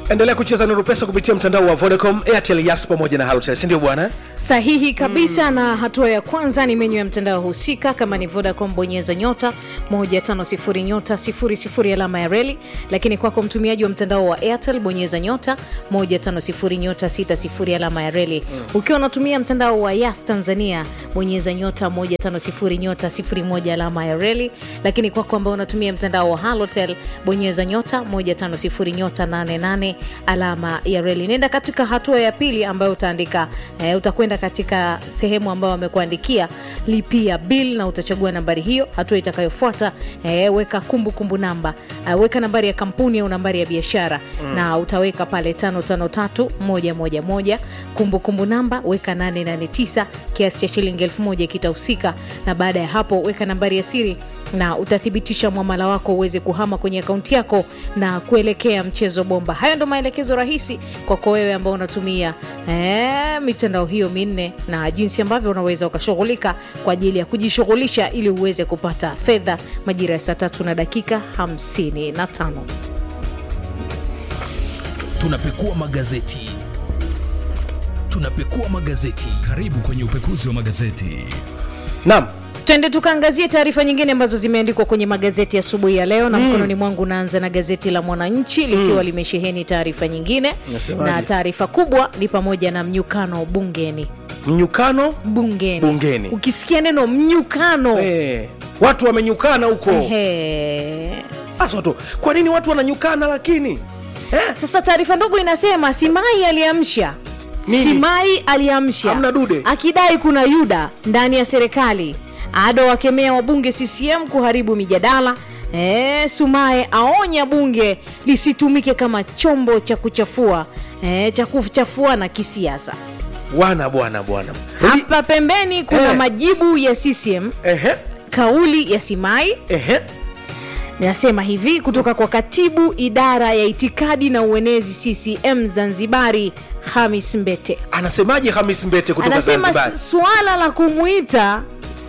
endelea kucheza nuru pesa kupitia mtandao wa vodacom airtel yas pamoja na halotel sindio bwana sahihi kabisa na hatua ya kwanza ni menyu ya mtandao husika kama ni vodacom bonyeza nyota 150 nyota 00 alama ya reli lakini kwako mtumiaji wa mtandao wa airtel bonyeza nyota 150 nyota 60 alama ya reli ukiwa unatumia mtandao wa yas tanzania bonyeza nyota 150 nyota 01 alama ya reli lakini kwako ambao unatumia mtandao wa halotel bonyeza nyota 150 nyota 88 alama ya reli nenda katika hatua ya pili ambayo utaandika eh, utakwenda katika sehemu ambayo wamekuandikia lipia bill na utachagua nambari hiyo hatua itakayofuata eh, weka kumbukumbu kumbu namba uh, weka nambari ya kampuni au nambari ya biashara mm. na utaweka pale 553111 kumbukumbu namba weka 889 kiasi cha shilingi 1000 kitahusika na baada ya hapo weka nambari ya siri na utathibitisha mwamala wako uweze kuhama kwenye akaunti yako na kuelekea mchezo bomba hayo ndo maelekezo rahisi kwako wewe ambao unatumia ee, mitandao hiyo minne na jinsi ambavyo unaweza ukashughulika kwa ajili ya kujishughulisha ili uweze kupata fedha majira ya saa tatu na dakika 55 tunapekua magazeti tunapekua magazeti karibu kwenye upekuzi wa magazeti naam twende tukaangazie taarifa nyingine ambazo zimeandikwa kwenye magazeti asubuhi ya, ya leo na mm. mkononi mwangu unaanza na gazeti la mwananchi likiwa mm. limesheheni taarifa nyingine Nasemaje? na taarifa kubwa ni pamoja na mnyukano bungeni mnyukano bungeni, Bungeni. ukisikia neno mnyukano eh, watu wamenyukana huko Ehe. hasa watu kwa nini watu wananyukana lakini eh? sasa taarifa ndogo inasema simai aliamsha Nini? simai aliamsha Hamna dude. akidai kuna yuda ndani ya serikali ado wakemea wabunge ccm kuharibu mijadala E, sumae aonya bunge lisitumike kama chombo cha kuchafua e, cha kuchafua na kisiasa bwana bwana bwana Rudi- hapa pembeni kuna Eh. majibu ya ccm ehe kauli ya simai ehe nasema hivi kutoka kwa katibu idara ya itikadi na uenezi ccm zanzibari hamis mbete anasemaje hamis mbete kutoka anasema zanzibar s- suala la kumwita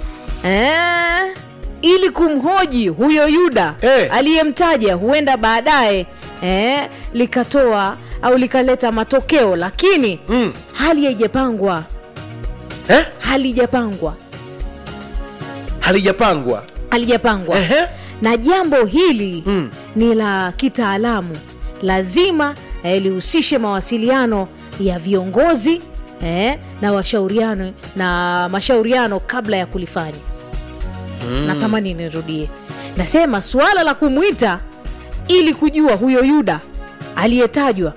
eh, ili kumhoji huyo yuda Eh. aliyemtaja huenda baadaye eh, likatoa au likaleta matokeo lakini Mm. hali haijapangwa eh? halijapangwa halijapangwa halijapangwa Ehe. na jambo hili Mm. ni la kitaalamu lazima eh, lihusishe mawasiliano ya viongozi eh, na washauriano na mashauriano kabla ya kulifanya mm. natamani nirudie nasema suala la kumwita ili kujua huyo yuda aliyetajwa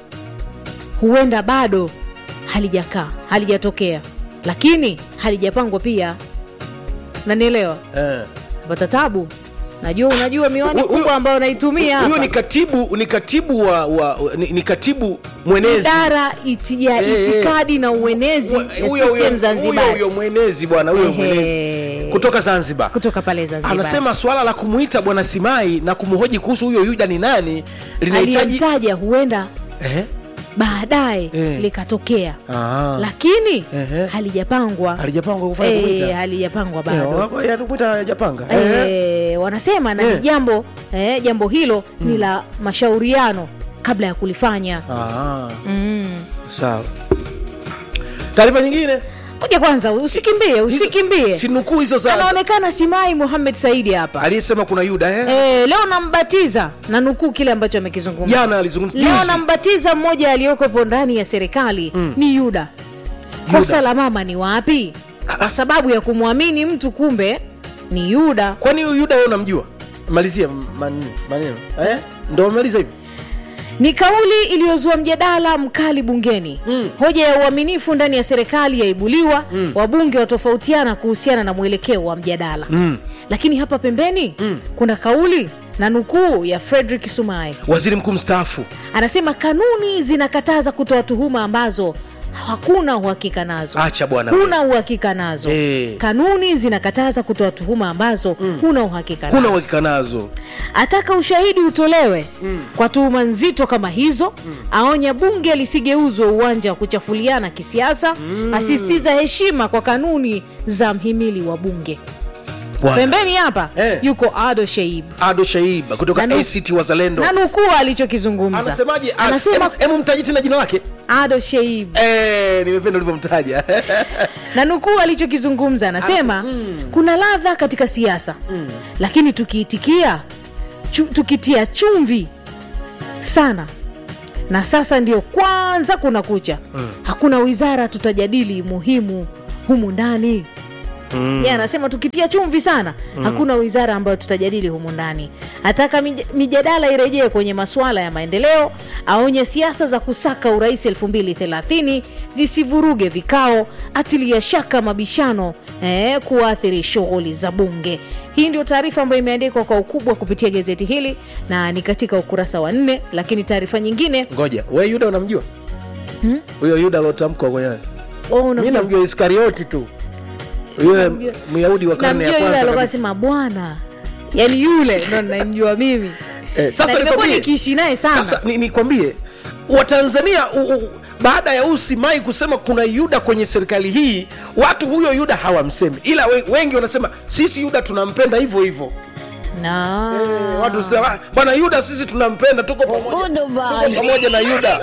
huenda bado halijakaa halijatokea lakini halijapangwa pia nanielewa eh. pata tabu najua unajua miwani Huyu- huyu- kubwa ambayo naitumia huyo hapa ni katibu ni katibu wa, wa ni, ni katibu mwenezi idara iti, ya Eh, eh. itikadi na uenezi Huyo- ya huyo- CCM huyo- huyo Zanzibar huyo mwenezi bwana huyo Ehe. mwenezi kutoka zanzibar kutoka pale Zanzibar anasema swala la kumwita bwana simai na kumhoji kuhusu huyo yuda ni nani linahitaji aliyemtaja huenda eh? baadaye Eh. likatokea Ah. lakini Ehe. halijapangwa halijapangwa kufanya Eh, kumwita halijapangwa Eh, bado wa- ya kumwita hajapanga Eh. Eh, wanasema na Eh. ni jambo eh, jambo hilo ni la mashauriano kabla ya kulifanya Ah, mm. sawa taarifa nyingine kuja kwanza usikimbie usikimbie sinukuu hizo za anaonekana simai muhamed saidi hapa aliyesema kuna yuda eh? e, leo nambatiza na nukuu kile ambacho amekizungumza jana alizungumza leo juzi. nambatiza mmoja aliyokopo ndani ya serikali mm. ni yuda kosa la mama ni wapi kwa sababu ya kumwamini mtu kumbe ni yuda kwani huyu yuda wewe unamjua malizia man- maneno eh? ndo maliza hivi ni kauli iliyozua mjadala mkali bungeni Mm. hoja ya uaminifu ndani ya serikali yaibuliwa mm. wabunge watofautiana kuhusiana na mwelekeo wa mjadala Mm. lakini hapa pembeni mm. kuna kauli na nukuu ya frederick sumai waziri mkuu mstaafu anasema kanuni zinakataza kutoa tuhuma ambazo hakuna uhakika nazo acha bwana huna uhakika nazo Eh. kanuni zinakataza kutoa tuhuma ambazo huna uhakika kuna nazo uhakika nazo ataka ushahidi utolewe mm. kwa tuhuma nzito kama hizo mm. aonya bunge lisigeuzwe uwanja wa kuchafuliana kisiasa mm. asisitiza heshima kwa kanuni za mhimili wa bunge Bwana. pembeni hapa Eh. yuko ado sheib ado shaiba kutoka Na nu- act wazalendo na nukuu alichokizungumza anasemaje Ah, anasema em- emu mtaji tena jina lake ado sheib Eh, nimependa ulivyomtaja na nukuu alichokizungumza anasema kuna ladha katika siasa lakini tukiitikia chu, tukitia chumvi sana na sasa ndio kwanza kuna kucha hakuna wizara tutajadili muhimu humu ndani mm. ye anasema tukitia chumvi sana mm. hakuna wizara ambayo tutajadili humu ndani ataka mij- mijadala irejee kwenye masuala ya maendeleo aonye siasa za kusaka urais 230 zisivuruge vikao atilia shaka mabishano eh, kuathiri shughuli za bunge hii ndio taarifa ambayo imeandikwa kwa ukubwa kupitia gazeti hili na ni katika ukurasa wa nne lakini taarifa nyingine ngoja we yuda unamjua huyo yuda alotamkwa kwenye oh, mi unamjua- namjua iskarioti tu yule Namjua- myahudi wa karne ya namjua yule kwanza alikuwa kabisa. sema bwana yani yule ndo namjua mimi Eh, sasa Na nimekuwa nikwambie- nikiishi naye sana sasa ni- nikwambie watanzania u- u- baada ya usimai kusema kuna yuda kwenye serikali hii watu huyo yuda hawamsemi ila we, wengi wanasema sisi yuda tunampenda hivyo hivyo na Eh, watu sema "Ah, bwana yuda sisi tunampenda tuko pamoja, tuko pamoja na yuda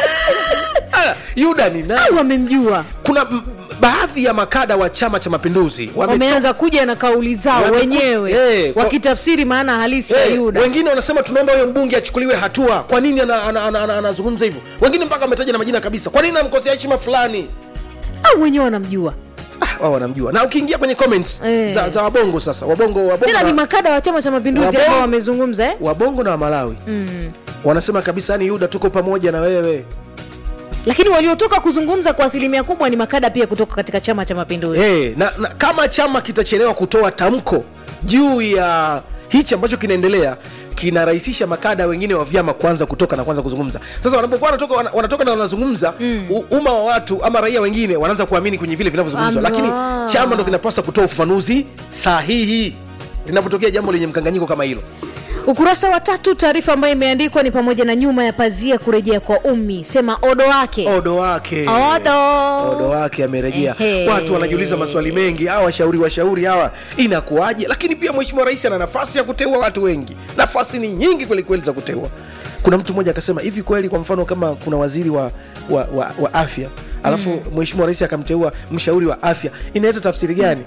Ah, yuda ni nani au wamemjua kuna m- baadhi ya makada wa chama cha mapinduzi wametoka- wameanza kuja na kauli zao Wameku- wenyewe Eh, kwa- wakitafsiri maana halisi ya Eh, yuda wengine wanasema tunaomba huyo mbunge achukuliwe hatua kwa nini anazungumza ana, ana, ana, anazungumza hivyo wengine mpaka wametaja na majina kabisa kwa nini namkosea heshima fulani au wenyewe wanamjua ah, wao wanamjua na ukiingia kwenye comments Eh. za, za wabongo sasa wabongo wabongo tena ni na, makada wa chama cha mapinduzi Wabongo- ambao wamezungumza eh? wabongo na wamalawi mm. wanasema kabisa yani yuda tuko pamoja na wewe lakini waliotoka kuzungumza kwa asilimia kubwa ni makada pia kutoka katika chama cha mapinduzi hey, na, na kama chama kitachelewa kutoa tamko juu ya hichi ambacho kinaendelea kinarahisisha makada wengine wa vyama kwanza kutoka na kwanza kuzungumza sasa wanapokuwa wanatoka, wana- wanatoka na wanazungumza mm. umma wa watu ama raia wengine wanaanza kuamini kwenye vile vinavyozungumzwa Ama. lakini chama ndo kinapaswa kutoa ufafanuzi sahihi linapotokea jambo lenye mkanganyiko kama hilo ukurasa wa tatu taarifa ambayo imeandikwa ni pamoja na nyuma ya pazia kurejea kwa ummi sema odo wake odo wake Odo. odo wake amerejea Ehe. watu wanajiuliza maswali mengi hawa washauri washauri hawa inakuwaje lakini pia mheshimiwa rais ana nafasi ya kuteua watu wengi nafasi ni nyingi kwelikweli za kuteua kuna mtu mmoja akasema hivi kweli kwa mfano kama kuna waziri wa, wa, wa, wa afya alafu mm. mheshimiwa rais akamteua mshauri wa afya inaleta tafsiri gani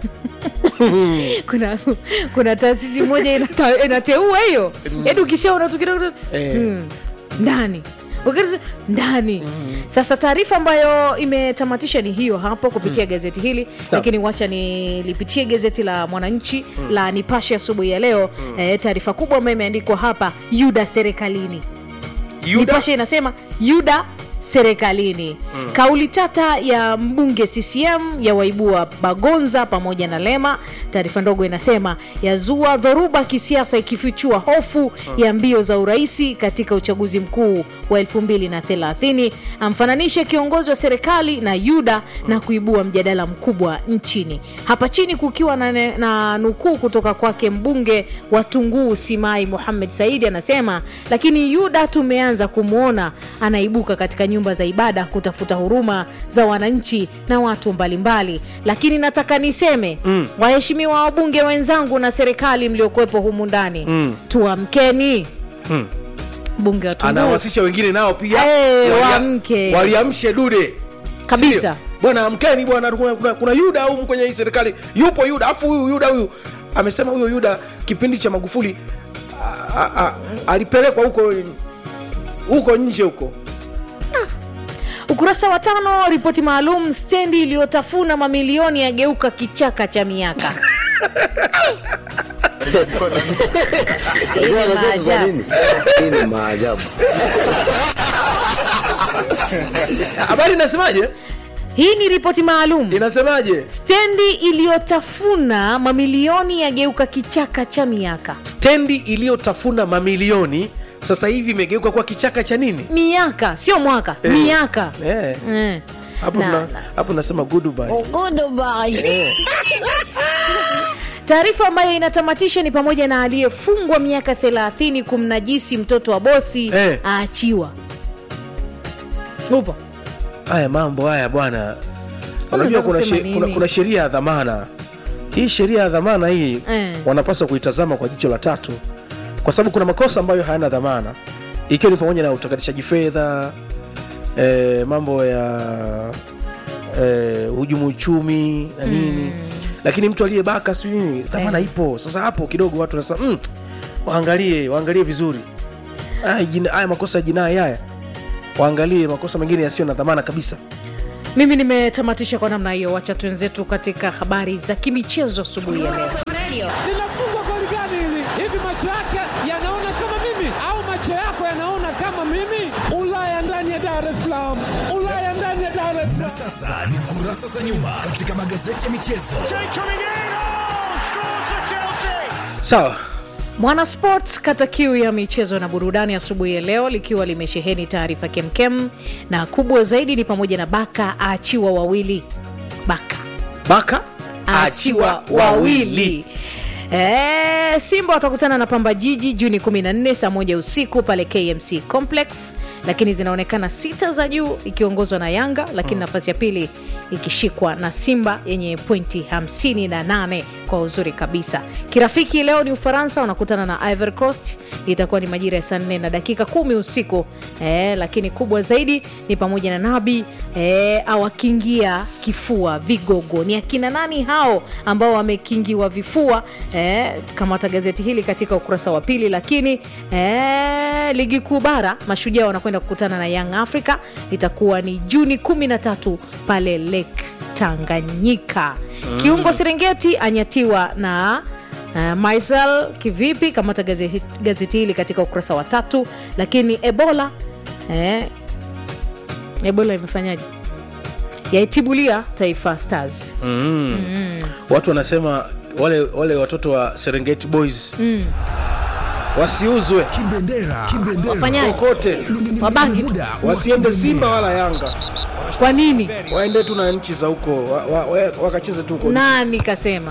kuna kuna taasisi moja inata- inateua hiyo yaani ukishaona tu kidogo Eh. hmm, ndani Ukirisi- ndani sasa taarifa ambayo imetamatisha ni hiyo hapo kupitia gazeti hili lakini wacha nilipitie gazeti la mwananchi la nipashe asubuhi ya leo eh, taarifa kubwa ambayo imeandikwa hapa yuda serikalini Yuda? nipashe inasema yuda serikalini mm. kauli tata ya mbunge ccm ya waibua bagonza pamoja na lema taarifa ndogo inasema yazua dhoruba kisiasa ikifichua hofu ya mbio za uraisi katika uchaguzi mkuu wa 230 amfananishe kiongozi wa serikali na yuda na kuibua mjadala mkubwa nchini hapa chini kukiwa na, ne- na nukuu kutoka kwake mbunge wa tunguu simai muhamed saidi anasema lakini yuda tumeanza kumwona anaibuka katika nyumba za ibada kutafuta huruma za wananchi na watu mbalimbali lakini nataka niseme mm. waheshimiwa wabunge wenzangu na serikali mliokuwepo humu ndani mm. tuamkeni Mm. bunge wa tunguu anahamasisha wengine nao pia Eh, walia- waamke. waliamshe dude Kabisa. Sio? bwana amkeni bwana kuna, kuna, kuna yuda humu kwenye hii serikali yupo yuda afu huyu yuda huyu amesema huyo yuda kipindi cha magufuli a- a- a- alipelekwa huko huko nje huko ukurasa wa tano ripoti maalum stendi iliyotafuna mamilioni yageuka kichaka cha miaka Hii ni maajabu. Hii ni maajabu. habari inasemaje hii ni ripoti maalum inasemaje stendi iliyotafuna mamilioni yageuka kichaka cha miaka stendi iliyotafuna mamilioni sasa hivi imegeuka kuwa kichaka cha nini miaka sio mwaka Eh. miaka Eh, Eh. hapo Na- tuna- na- hapo nasema goodbye taarifa ambayo inatamatisha ni pamoja na aliyefungwa miaka 30 kumnajisi mtoto wa bosi Eh. aachiwa upo haya mambo haya bwana unajua kuna, unataka she, kusema kuna, nini? kuna sheria ya dhamana hii sheria ya dhamana hii Eh. wanapaswa kuitazama kwa jicho la tatu kwa sababu kuna makosa ambayo hayana dhamana ikiwa ni pamoja na utakatishaji fedha eh, mambo ya eh, hujumu uchumi na nini lakini mtu aliyebaka sijui nini dhamana Eh. ipo sasa hapo kidogo watu wanasema mm, waangalie waangalie vizuri haya jina- haya makosa ya jinai haya waangalie makosa mengine yasiyo na dhamana kabisa mimi nimetamatisha kwa namna hiyo wacha twenzetu katika habari za kimichezo asubuhi ya leo linafungwa goli gani hili? Hivi macho yake yanaona kama mimi au macho yako yanaona kama mimi? Ulaya ndani ya Dar es Salaam, Ulaya ndani ya Dar es Na Salaam. sasa ni kurasa za nyuma katika magazeti ya michezo. sawa Mwana Sport kata kiu ya michezo na burudani asubuhi ya leo likiwa limesheheni taarifa kemkem, na kubwa zaidi ni pamoja na Baka aachiwa wawili. Baka baka aachiwa wawili. E, Simba watakutana na Pamba Jiji Juni 14 saa moja usiku pale KMC Complex, lakini zinaonekana sita za juu ikiongozwa na Yanga, lakini nafasi ya pili ikishikwa na Simba yenye pointi 58 kwa uzuri kabisa. Kirafiki leo ni Ufaransa wanakutana na Ivory Coast, itakuwa ni majira ya saa 4 na dakika kumi usiku e, lakini kubwa zaidi ni pamoja na Nabi e, awakingia kifua vigogo. Ni akina nani hao ambao wamekingiwa vifua? E, kamata gazeti hili katika ukurasa wa pili. Lakini e, ligi kuu bara, mashujaa wanakwenda kukutana na Young Africa, itakuwa ni Juni 13 pale Lake Tanganyika. Kiungo Serengeti anyatiwa na Uh, Maisel kivipi? Kamata gazeti, gazeti hili katika ukurasa wa tatu. Lakini Ebola eh, Ebola imefanyaje? Yaitibulia Taifa Stars. watu wanasema wale wale watoto wa serengeti boys wasiuzwe Kimbendera, kimbendera. Wafanyaje? kokote Wabangi tu. Muda wa wasiende kimbendera. simba wala yanga Kwa nini? waende tu na nchi za huko wa, wa, wa, wakacheze tu huko Nani kasema?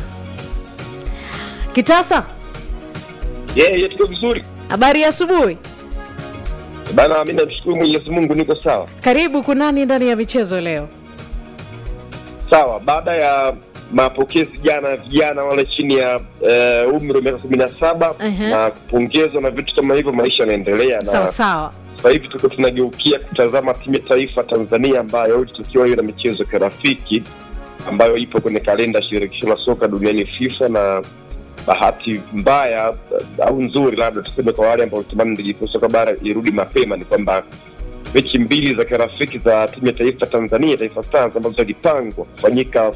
Kitasa, yeye yeah, tuko vizuri habari ya asubuhi. bana. Mi namshukuru Mwenyezi Mungu, niko sawa Karibu kunani ndani ya michezo leo. sawa. Baada ya mapokezi jana ya vijana wale chini ya uh, umri wa miaka kumi na saba Ehe. na kupongezwa na vitu kama hivyo, maisha yanaendelea Sawa na sawa. sasa hivi tuko tunageukia kutazama timu ya taifa Tanzania ambayo ilitakiwa hiyo na michezo ya kirafiki ambayo ipo kwenye kalenda ya shirikisho la soka duniani FIFA, na bahati mbaya eh, au nzuri labda tuseme kwa wale ambao tamani ligi kuu soka bara irudi mapema ni kwamba mechi mbili za kirafiki za timu ya taifa Tanzania, Taifa Stars ambazo zilipangwa kufanyika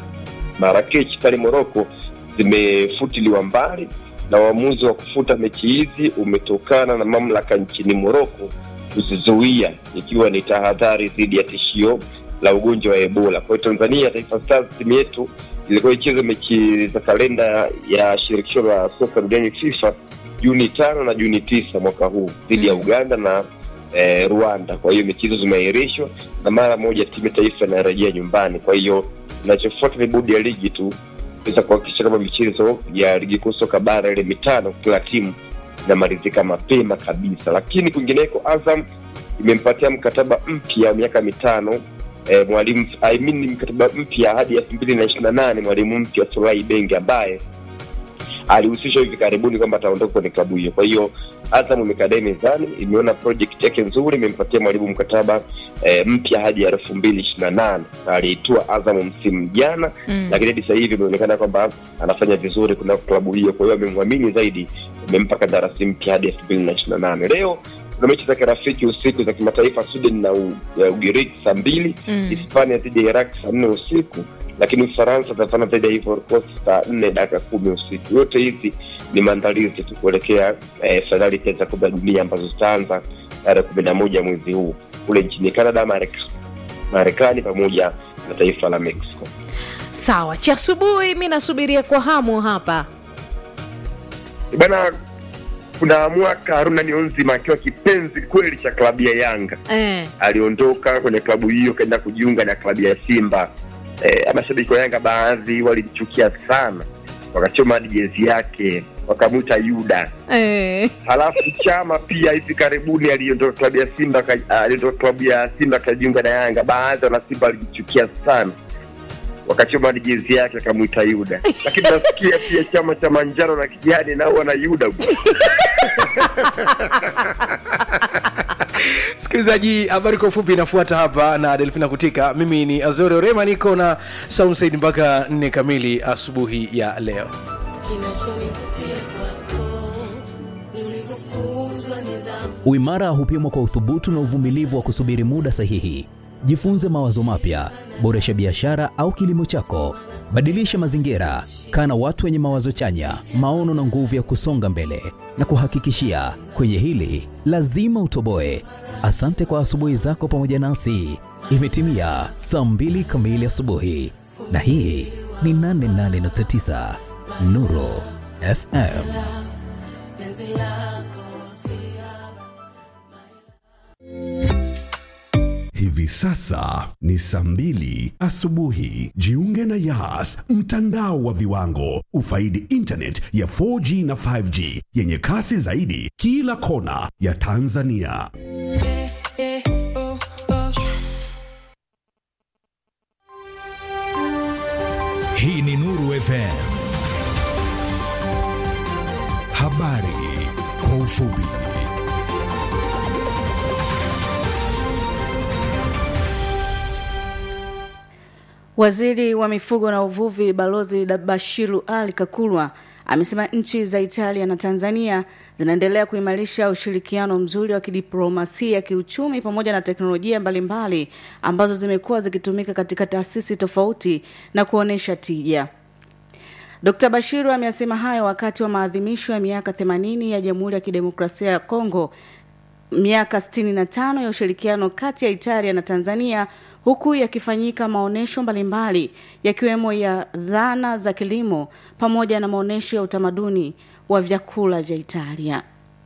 Marrakech pale Morocco zimefutiliwa mbali na uamuzi wa kufuta mechi hizi umetokana na mamlaka nchini Morocco kuzizuia ikiwa ni tahadhari dhidi ya tishio la ugonjwa wa Ebola. Kwa hiyo Tanzania, Taifa Stars timu yetu ilikuwa icheze mechi za kalenda ya shirikisho la soka duniani FIFA Juni tano na Juni tisa mwaka huu dhidi ya Uganda na eh, Rwanda. Kwa hiyo mechi hizo zimeahirishwa na mara moja timu ya taifa inarejea nyumbani. Kwa hiyo inachofuata ni bodi ya ligi tu kuweza kuhakikisha kama michezo ya ligi kuu soka bara ile mitano kila timu inamalizika mapema kabisa. Lakini kwingineko, Azam imempatia mkataba mpya wa miaka mitano eh, mwalimu I mean, ni mkataba mpya hadi elfu mbili na ishirini na nane mwalimu mpya Solai Bengi ambaye alihusishwa hivi karibuni kwamba ataondoka kwenye klabu hiyo. Kwa hiyo Azam imekadai mezani, imeona project yake nzuri, imempatia mwalimu mkataba eh, mpya hadi elfu mbili ishirini na nane na aliitua Azam msimu jana Mm. lakini hadi sasa hivi imeonekana kwamba anafanya vizuri kunako klabu hiyo, kwa hiyo amemwamini zaidi, imempa kandarasi mpya hadi elfu mbili na ishirini na nane. Leo kuna mechi za kirafiki usiku za kimataifa, Sweden na U- ya Ugiriki saa mbili Mm. Hispania dhidi ya Iraq saa nne usiku, lakini Ufaransa itafana dhidi ya Ivory Coast saa nne dakika kumi usiku. Yote hizi ni maandalizi tu kuelekea eh, fainali pia za kombe la dunia ambazo zitaanza tarehe kumi na moja mwezi huu kule nchini Canada, Marek- Marekani pamoja na taifa la Mexico. Sawa, cha asubuhi mi nasubiria kwa hamu hapa. bana kuna mwaka Haruna Nionzima akiwa kipenzi kweli cha klabu ya Yanga Eh, aliondoka kwenye klabu hiyo kaenda kujiunga na klabu ya Simba. E, mashabiki wa Yanga baadhi walimchukia sana, wakachoma hadi jezi yake wakamwita Yuda. eh, Halafu Chama pia hivi karibuni aliondoka klabu ya Simba ka- aliondoka klabu ya Simba akajiunga na Yanga. Baadhi ya wanasimba walimchukia sana, wakachoma jezi yake akamwita Yuda, lakini nasikia pia chama cha manjano na kijani nao wana Yuda bwana. msikilizaji habari kwa ufupi inafuata hapa na delfina kutika mimi ni azori orema niko na soundsaid mpaka nne kamili asubuhi ya leo Uimara hupimwa kwa uthubutu na uvumilivu wa kusubiri muda sahihi. Jifunze mawazo mapya, boresha biashara au kilimo chako, badilisha mazingira, kaa na watu wenye mawazo chanya, maono na nguvu ya kusonga mbele. Na kuhakikishia kwenye hili lazima utoboe. Asante kwa asubuhi zako pamoja nasi. Imetimia saa mbili kamili asubuhi, na hii ni 88.9 Nuru FM. Hivi sasa ni saa mbili asubuhi. Jiunge na Yas, mtandao wa viwango. Ufaidi internet ya 4G na 5G yenye kasi zaidi kila kona ya Tanzania. Hii ni Nuru FM. Habari kwa ufupi. Waziri wa mifugo na uvuvi Balozi Bashiru Ali Kakulwa amesema nchi za Italia na Tanzania zinaendelea kuimarisha ushirikiano mzuri wa kidiplomasia, kiuchumi pamoja na teknolojia mbalimbali ambazo zimekuwa zikitumika katika taasisi tofauti na kuonesha tija. Dr. Bashiru ameyasema hayo wakati wa maadhimisho ya miaka 80 ya Jamhuri ya Kidemokrasia ya Kongo, miaka 65 ya ushirikiano kati ya Italia na Tanzania huku yakifanyika maonyesho mbalimbali yakiwemo ya dhana za kilimo pamoja na maonyesho ya utamaduni wa vyakula vya Italia.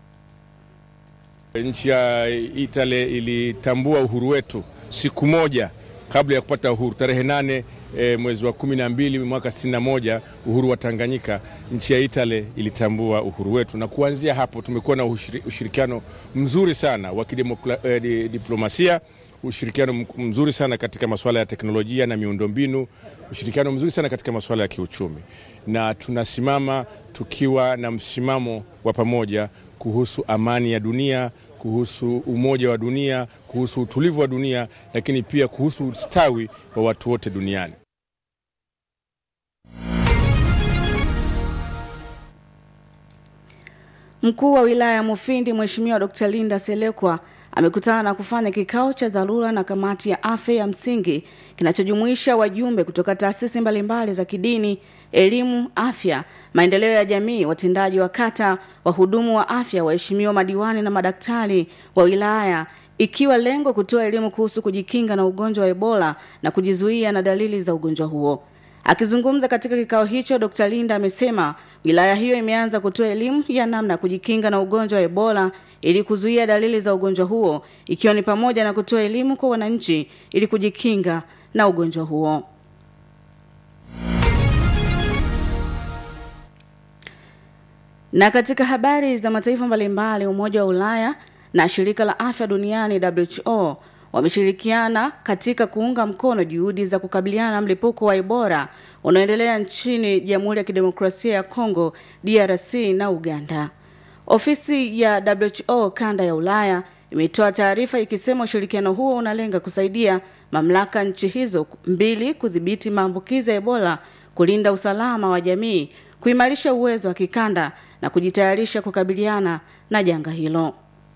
Nchi ya Italia ilitambua uhuru wetu siku moja kabla ya kupata uhuru tarehe nane e, mwezi wa kumi na mbili mwaka sitini na moja uhuru wa Tanganyika. Nchi ya Italia ilitambua uhuru wetu, na kuanzia hapo tumekuwa na ushiri, ushirikiano mzuri sana wa kidiplomasia ushirikiano mzuri sana katika masuala ya teknolojia na miundombinu, ushirikiano mzuri sana katika masuala ya kiuchumi, na tunasimama tukiwa na msimamo wa pamoja kuhusu amani ya dunia, kuhusu umoja wa dunia, kuhusu utulivu wa dunia, lakini pia kuhusu ustawi wa watu wote duniani. Mkuu wa wilaya ya Mufindi Mheshimiwa Dr. Linda Selekwa amekutana na kufanya kikao cha dharura na kamati ya afya ya msingi kinachojumuisha wajumbe kutoka taasisi mbalimbali za kidini, elimu, afya, maendeleo ya jamii, watendaji wa kata, wahudumu wa afya, waheshimiwa madiwani na madaktari wa wilaya ikiwa lengo kutoa elimu kuhusu kujikinga na ugonjwa wa Ebola na kujizuia na dalili za ugonjwa huo. Akizungumza katika kikao hicho, Dr. Linda amesema wilaya hiyo imeanza kutoa elimu ya namna ya kujikinga na ugonjwa wa Ebola ili kuzuia dalili za ugonjwa huo, ikiwa ni pamoja na kutoa elimu kwa wananchi ili kujikinga na ugonjwa huo. Na katika habari za mataifa mbalimbali, Umoja wa Ulaya na Shirika la Afya Duniani WHO wameshirikiana katika kuunga mkono juhudi za kukabiliana na mlipuko wa Ebola unaoendelea nchini Jamhuri ya Kidemokrasia ya Kongo, DRC na Uganda. Ofisi ya WHO kanda ya Ulaya imetoa taarifa ikisema ushirikiano huo unalenga kusaidia mamlaka nchi hizo mbili kudhibiti maambukizi ya Ebola, kulinda usalama wa jamii, kuimarisha uwezo wa kikanda na kujitayarisha kukabiliana na janga hilo.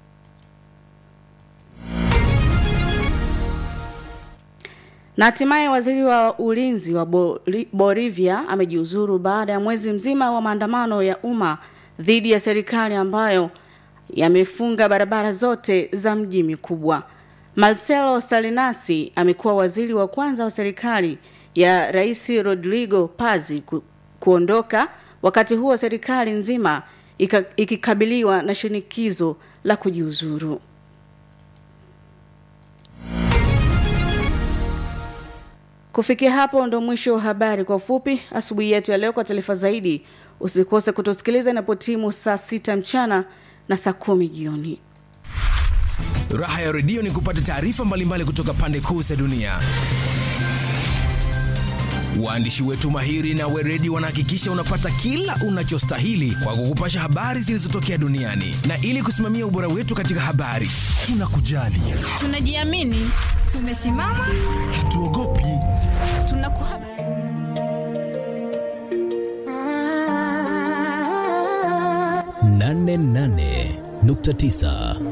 Na hatimaye waziri wa ulinzi wa Boli- Bolivia amejiuzuru baada ya mwezi mzima wa maandamano ya umma dhidi ya serikali ambayo yamefunga barabara zote za mji mikubwa. Marcelo Salinasi amekuwa waziri wa kwanza wa serikali ya Rais Rodrigo Paz ku, kuondoka wakati huo serikali nzima ika, ikikabiliwa na shinikizo la kujiuzuru. Kufikia hapo ndo mwisho wa habari kwa ufupi asubuhi yetu ya leo. Kwa taarifa zaidi, usikose kutusikiliza inapotimu saa sita mchana na saa kumi jioni. Raha ya redio ni kupata taarifa mbalimbali kutoka pande kuu za dunia. Waandishi wetu mahiri na weredi wanahakikisha unapata kila unachostahili kwa kukupasha habari zilizotokea duniani, na ili kusimamia ubora wetu katika habari, tunakujali, Tunajiamini, tumesimama, hatuogopi. tunakuhaba nane nane nukta tisa